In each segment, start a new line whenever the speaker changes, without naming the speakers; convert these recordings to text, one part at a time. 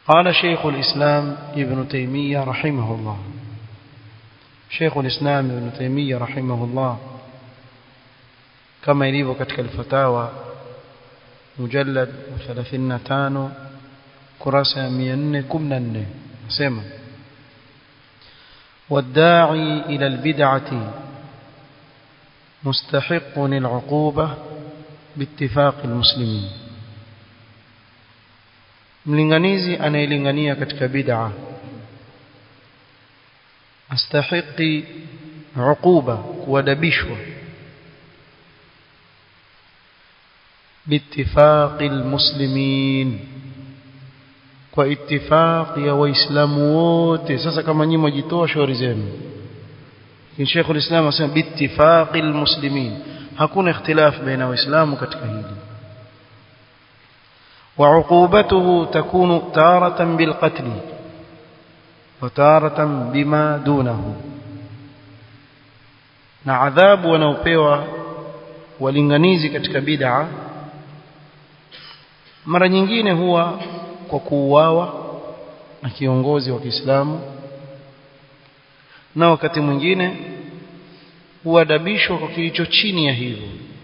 قال شيخ الإسلام ابن تيمية رحمه الله شيخ الإسلام ابن تيمية رحمه الله كما يليبو كتك الفتاوى مجلد 35 kurasa ya 414 nasema والداعي إلى البدعة مستحق العقوبة باتفاق المسلمين mlinganizi anayelingania katika bid'a astahiqi uquba kuadabishwa باتفاق المسلمين kwa ittifaq ya waislamu wote sasa kama nyinyi mjitoa shauri zenu Sheikh al-Islam asema bittifaq almuslimin hakuna ikhtilaf baina waislamu katika hili وعقوبته تكون تارة بالقتل وتارة بما دونه na adhabu wanaopewa walinganizi katika bid'a mara nyingine huwa kwa kuuawa na kiongozi wa Kiislamu na wakati mwingine huadabishwa kwa kilicho chini ya hivyo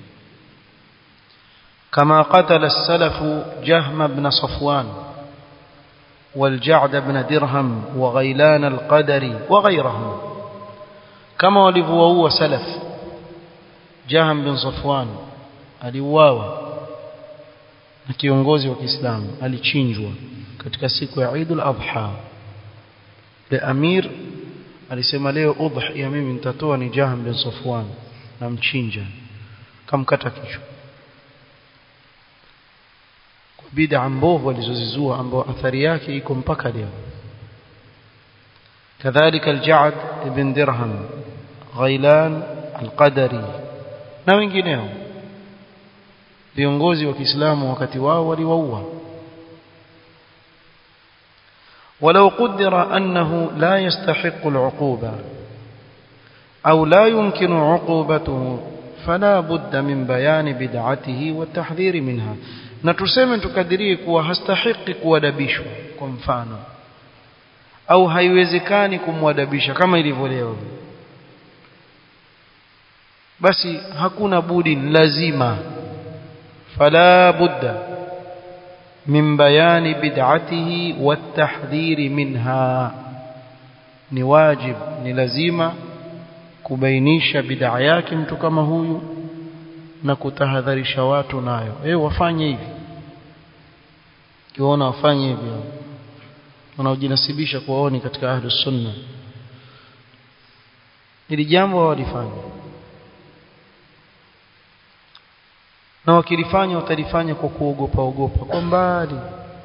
كما قتل السلف جهم بن صفوان والجعد بن درهم وغيلان القدري وغيرهم كما ولفوا سلف جهم بن صفوان aliuawa na kiongozi wa Kiislamu alichinjwa katika siku ya Eid al-Adha le amir alisema leo udhiya mimi nitatoa ni Jahm bin Safwan na mchinja kamkata kichwa kwa bid'a mbovu alizozizua ambao athari yake iko mpaka leo kadhalika al-Ja'd ibn Dirham Ghailan al-Qadari na wengineo viongozi wa Kiislamu wakati wao waliwaua ولو قدر أنه لا يستحق العقوبة أو لا يمكن عقوبته فلا بد من بيان بدعته والتحذير منها na tuseme tukadirie kuwa hastahiki kuadabishwa kwa mfano au haiwezekani kumwadabisha kama ilivyo leo basi hakuna budi lazima fala budda min bayani bid'atihi watahdhiri minha ni wajib ni lazima kubainisha bid'a yake mtu kama huyu na kutahadharisha watu nayo eh wafanye hivi kiona wafanye hivi wanaojinasibisha kuwaoni katika ahlus sunna ili jambo walifanya na wakilifanya watalifanya kwa kuogopa ogopa kwa mbali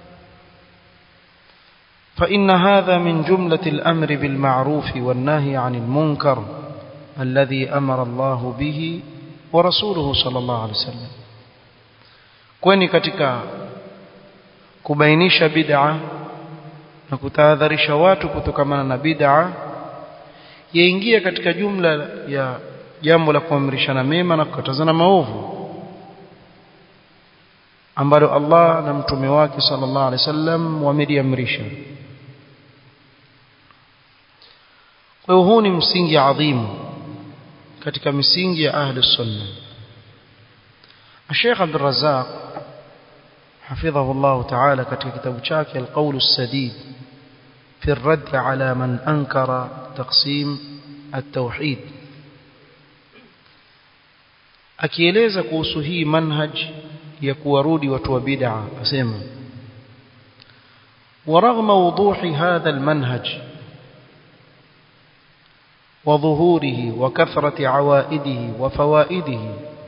فإن هذا من جملة الأمر بالمعروف والنهي عن المنكر الذي أمر الله به ورسوله صلى الله عليه وسلم kwani katika kubainisha bid'a na kutahadharisha watu kutokamana na bid'a yaingia katika jumla ya jambo la kuamrishana mema na kukatazana maovu ambalo Allah na mtume wake sallallahu alaihi wasallam wameliamrisha kwa hiyo huu ni msingi adhimu katika misingi ya ahli sunna Sheikh Abdul Razzaq حفظه الله تعالى katika kitabu chake القول السديد في الرد على من أنكر تقسيم التوحيد akieleza kuhusu hii manhaj ya kuwarudi watu wa bid'a asema ورغم وضوح هذا المنهج وظهوره وكثرة عوائده وفوائده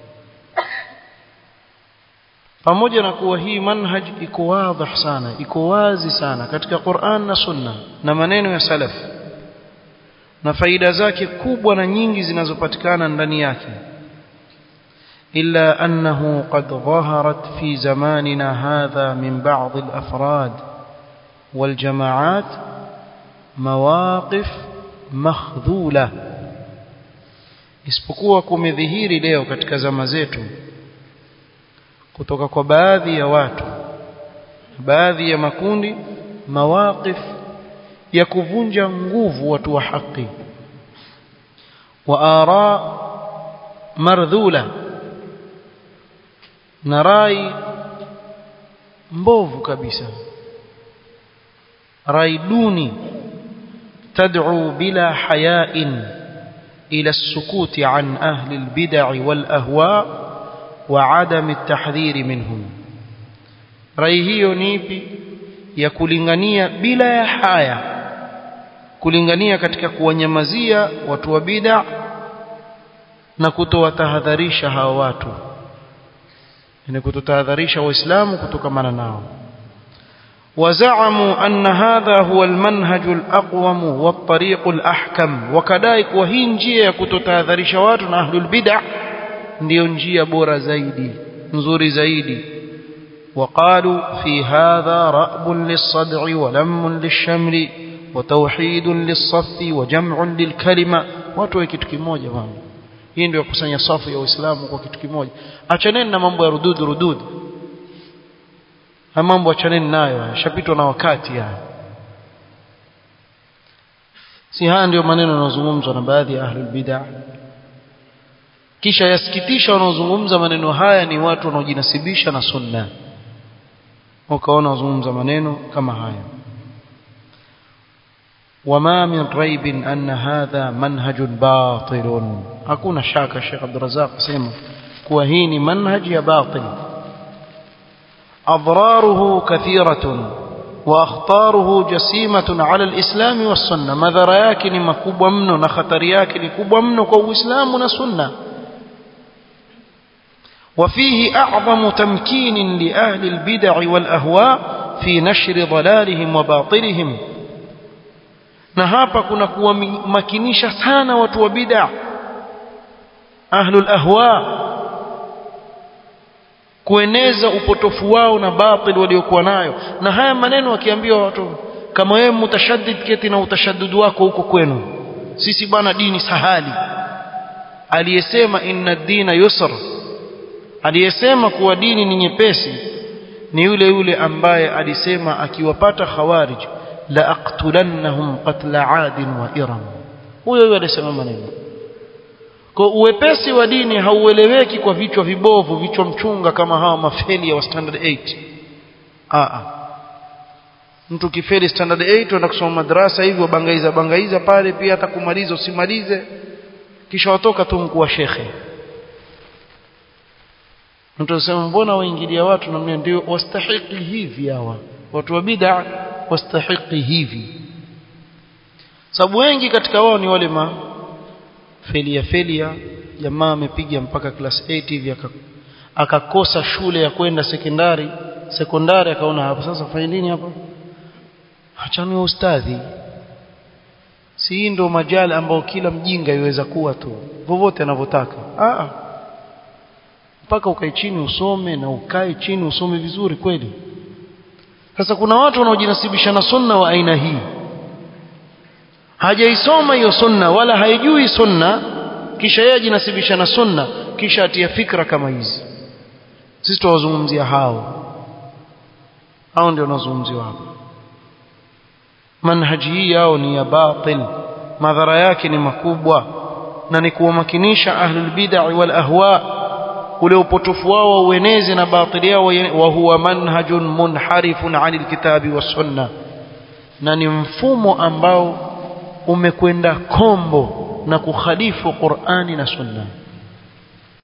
pamoja na kuwa hii manhaj iko wazi sana iko wazi sana katika Qur'an na Sunna na maneno ya salaf na faida zake kubwa na nyingi zinazopatikana ndani yake إلا أنه قد ظهرت في زماننا هذا من بعض الأفراد والجماعات مواقف مخذولة isipokuwa kumedhihiri leo katika zama zetu kutoka kwa baadhi ya watu baadhi ya makundi mawaqif ya kuvunja nguvu watu wa haki wa ara mardhula na rai mbovu kabisa rai duni تدعو بلا حياء إلى السكوت عن أهل البدع والأهواء وعدم التحذير منهم rai hiyo ni ipi ya kulingania bila ya haya kulingania katika kuwanyamazia watu wa bid'a na kutowatahadharisha hawa watu ni kutotahadharisha waislamu kutokamana nao وزعموا أن هذا هو المنهج الأقوم والطريق الأحكم وكذلك وهي njia ya kutotahadharisha watu na ahlul bid'ah ndio njia bora zaidi nzuri zaidi وقالوا في هذا رأب للصدع ولم للشمل وتوحيد للصف وجمع للكلمة watu wa kitu kimoja bwana hii ndio kusanya safu ya Uislamu kwa kitu kimoja achaneni na mambo ya rudud rudud ha mambo achaneni nayo yashapitwa na wakati haya si haya ndio maneno yanayozungumzwa na baadhi ya ahlul bid'ah kisha yasikitisha wanaozungumza maneno haya ni watu wanaojinasibisha na sunna wakaona wazungumza maneno kama haya وما من ريب أن هذا منهج باطل hakuna shaka Sheikh Abdul Razzaq sema kuwa hii ni manhaj ya batil أضراره كثيرة وأخطاره جسيمة على الإسلام والسنة ماذا yake ni makubwa mno na khatari yake ni kubwa mno kwa Uislamu na Sunna وفيه أعظم تمكين لأهل البدع والأهواء في نشر ضلالهم وباطلهم na hapa kuna kuwamakinisha sana watu wa bid'a ahlul ahwa kueneza upotofu wao na batil waliokuwa nayo na haya maneno wakiambiwa watu kama wewe mutashaddid keti na utashaddud wako huko kwenu sisi bwana dini sahali aliyesema inna dina yusr aliyesema kuwa dini ni nyepesi ni yule yule ambaye alisema akiwapata khawarij la aqtulannahum qatla adin wa iram huyo huyo alisema maneno kwa uwepesi wa dini haueleweki kwa vichwa vibovu vichwa mchunga kama hawa mafeli wa standard 8 a mtu kifeli standard 8 unaenda kusoma madrasa hivi wabangaiza bangaiza pale pia hata kumaliza usimalize kisha watoka tu mkuu wa shekhe mtu anasema mbona waingilia watu namna ndio wastahiki hivi hawa watu wa bid'a wastahiki hivi sababu wengi katika wao ni wale ma felia felia jamaa amepiga mpaka class 8 hivi akakosa shule ya kwenda sekondari sekondari akaona hapo sasa fanya nini hapa achani ustadhi si ndo majali ambao kila mjinga iweza kuwa tu vovote anavyotaka ah mpaka ukae chini usome na ukae chini usome vizuri kweli sasa kuna watu wanaojinasibisha na sunna wa aina hii hajaisoma hiyo sunna wala haijui sunna kisha yeye ajinasibisha na sunna kisha atia fikra kama hizi sisi tuwazungumzia hao hao ndio wanazungumziwa hapa manhaji hii yao ni ya batil madhara yake ni makubwa na ni kuwamakinisha ahlul bid'ah wal ahwa ule upotofu wao ueneze na batili yao wa huwa manhajun munharifun anil kitabi was sunna na ni mfumo ambao umekwenda kombo na kukhalifu Qur'ani na sunna